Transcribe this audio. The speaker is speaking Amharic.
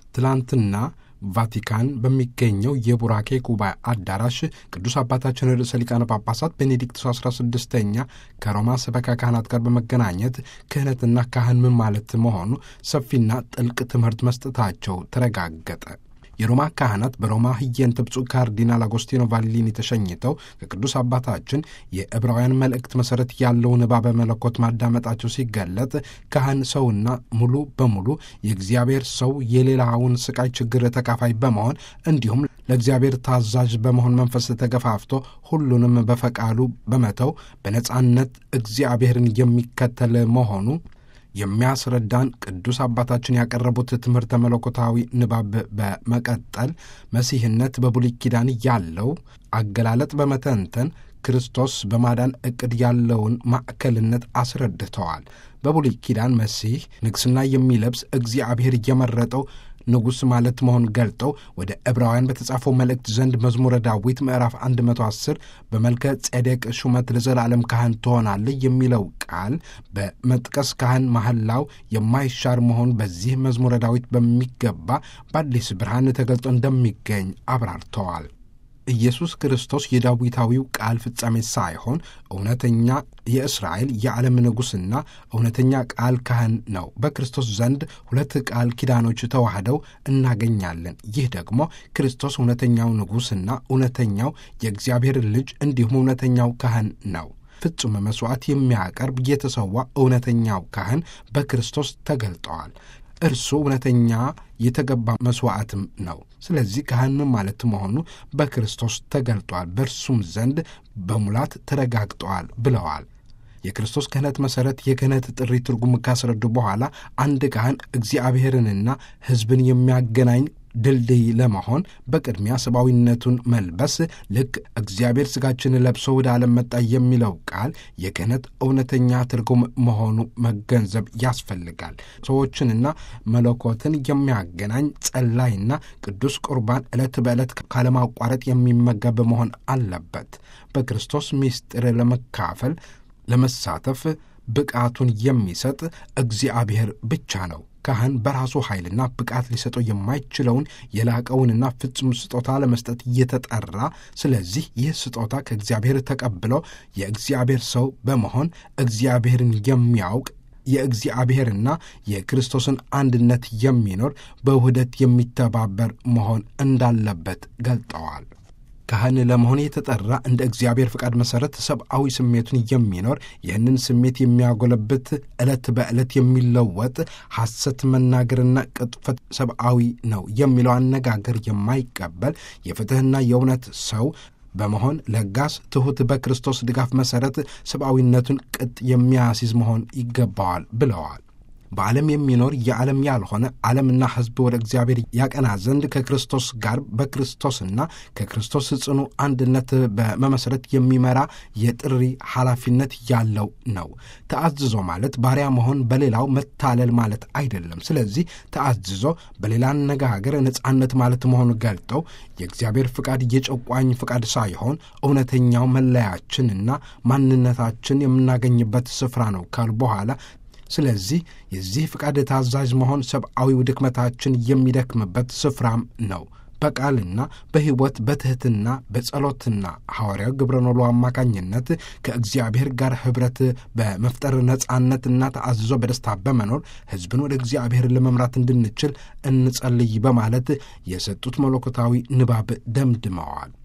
ትላንትና ቫቲካን በሚገኘው የቡራኬ ጉባኤ አዳራሽ ቅዱስ አባታችን ርዕሰ ሊቃነ ጳጳሳት ቤኔዲክቱስ 16ኛ ከሮማ ሰበካ ካህናት ጋር በመገናኘት ክህነትና ካህን ምን ማለት መሆኑ ሰፊና ጥልቅ ትምህርት መስጠታቸው ተረጋገጠ። የሮማ ካህናት በሮማ ህየንተ ብፁዕ ካርዲናል አጎስቲኖ ቫሊኒ ተሸኝተው ከቅዱስ አባታችን የዕብራውያን መልእክት መሠረት ያለው ንባበ መለኮት ማዳመጣቸው ሲገለጥ ካህን ሰውና ሙሉ በሙሉ የእግዚአብሔር ሰው የሌላውን ስቃይ ችግር ተካፋይ በመሆን እንዲሁም ለእግዚአብሔር ታዛዥ በመሆን መንፈስ ተገፋፍቶ ሁሉንም በፈቃዱ በመተው በነጻነት እግዚአብሔርን የሚከተል መሆኑ የሚያስረዳን ቅዱስ አባታችን ያቀረቡት ትምህርተ መለኮታዊ ንባብ በመቀጠል መሲህነት በብሉይ ኪዳን ያለው አገላለጥ በመተንተን ክርስቶስ በማዳን ዕቅድ ያለውን ማዕከልነት አስረድተዋል። በብሉይ ኪዳን መሲህ ንግሥና የሚለብስ እግዚአብሔር እየመረጠው ንጉሥ ማለት መሆን ገልጠው ወደ ዕብራውያን በተጻፈው መልእክት ዘንድ መዝሙረ ዳዊት ምዕራፍ 110 በመልከ ጼዴቅ ሹመት ለዘላለም ካህን ትሆናለህ የሚለው ቃል በመጥቀስ ካህን መሐላው የማይሻር መሆን በዚህ መዝሙረ ዳዊት በሚገባ በአዲስ ብርሃን ተገልጦ እንደሚገኝ አብራርተዋል። ኢየሱስ ክርስቶስ የዳዊታዊው ቃል ፍጻሜ ሳይሆን እውነተኛ የእስራኤል የዓለም ንጉሥና እውነተኛ ቃል ካህን ነው። በክርስቶስ ዘንድ ሁለት ቃል ኪዳኖች ተዋህደው እናገኛለን። ይህ ደግሞ ክርስቶስ እውነተኛው ንጉሥና እውነተኛው የእግዚአብሔር ልጅ እንዲሁም እውነተኛው ካህን ነው። ፍጹም መሥዋዕት የሚያቀርብ የተሰዋ እውነተኛው ካህን በክርስቶስ ተገልጠዋል። እርሱ እውነተኛ የተገባ መሥዋዕትም ነው። ስለዚህ ካህን ማለት መሆኑ በክርስቶስ ተገልጧል፣ በእርሱም ዘንድ በሙላት ተረጋግጠዋል ብለዋል። የክርስቶስ ክህነት መሠረት የክህነት ጥሪ ትርጉም ካስረዱ በኋላ አንድ ካህን እግዚአብሔርንና ሕዝብን የሚያገናኝ ድልድይ ለመሆን በቅድሚያ ሰብአዊነቱን መልበስ ልክ እግዚአብሔር ሥጋችን ለብሶ ወደ ዓለም መጣ የሚለው ቃል የክህነት እውነተኛ ትርጉም መሆኑ መገንዘብ ያስፈልጋል። ሰዎችንና መለኮትን የሚያገናኝ ጸላይና ቅዱስ ቁርባን ዕለት በዕለት ካለማቋረጥ የሚመገብ መሆን አለበት። በክርስቶስ ምስጢር ለመካፈል ለመሳተፍ ብቃቱን የሚሰጥ እግዚአብሔር ብቻ ነው። ካህን በራሱ ኃይልና ብቃት ሊሰጠው የማይችለውን የላቀውንና ፍጹም ስጦታ ለመስጠት እየተጠራ ስለዚህ ይህ ስጦታ ከእግዚአብሔር ተቀብለው የእግዚአብሔር ሰው በመሆን እግዚአብሔርን የሚያውቅ የእግዚአብሔርና የክርስቶስን አንድነት የሚኖር በውህደት የሚተባበር መሆን እንዳለበት ገልጠዋል። ካህን ለመሆን የተጠራ እንደ እግዚአብሔር ፍቃድ መሠረት ሰብአዊ ስሜቱን የሚኖር ይህንን ስሜት የሚያጎለብት ዕለት በዕለት የሚለወጥ ሐሰት መናገርና ቅጥፈት ሰብአዊ ነው የሚለው አነጋገር የማይቀበል የፍትሕና የእውነት ሰው በመሆን ለጋስ፣ ትሑት፣ በክርስቶስ ድጋፍ መሠረት ሰብአዊነቱን ቅጥ የሚያስይዝ መሆን ይገባዋል ብለዋል። በዓለም የሚኖር የዓለም ያልሆነ ዓለምና ሕዝብ ወደ እግዚአብሔር ያቀና ዘንድ ከክርስቶስ ጋር በክርስቶስና ከክርስቶስ ጽኑ አንድነት በመመስረት የሚመራ የጥሪ ኃላፊነት ያለው ነው። ተአዝዞ ማለት ባሪያ መሆን በሌላው መታለል ማለት አይደለም። ስለዚህ ተአዝዞ በሌላ አነጋገር ነጻነት ማለት መሆኑ ገልጠው የእግዚአብሔር ፍቃድ የጨቋኝ ፍቃድ ሳይሆን እውነተኛው መለያችንና ማንነታችን የምናገኝበት ስፍራ ነው ካሉ በኋላ ስለዚህ የዚህ ፍቃድ ታዛዥ መሆን ሰብአዊው ድክመታችን የሚደክምበት ስፍራም ነው። በቃልና በሕይወት በትሕትና በጸሎትና ሐዋርያው ግብረ ኖሎ አማካኝነት ከእግዚአብሔር ጋር ኅብረት በመፍጠር ነጻነትና ተአዝዞ በደስታ በመኖር ሕዝብን ወደ እግዚአብሔር ለመምራት እንድንችል እንጸልይ በማለት የሰጡት መለኮታዊ ንባብ ደምድመዋል።